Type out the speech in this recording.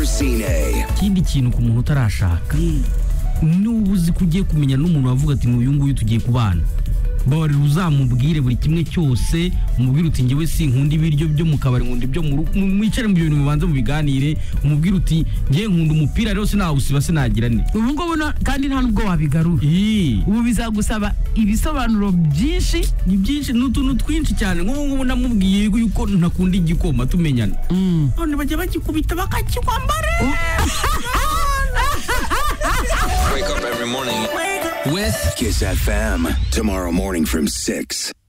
Racine. ikindi kintu ku muntu utarashaka niba uzi ko ugiye kumenya n'umuntu wavuga ati uyu nguyu tugiye kubana babarira uzamubwire buri kimwe cyose umubwire uti ngewe sinkunda ibiryo byo mu kabari nkunda ibyo mu rugo mu- mwicare mu bintu mubanze mubiganire umubwire uti ngewe nkunda umupira rero sinawusiba sinagira ne ubu ngubu no- kandi nta nubwo wabigarura Ii. ubu bizagusaba ibisobanuro byinshi ni byinshi ni utuntu twinshi cyane nk'ubu ngubu namubwiye yuko ntakunda igikoma tumenyana none bajya bagikubita bakakikwambara With Kiss FM. Tomorrow morning from 6.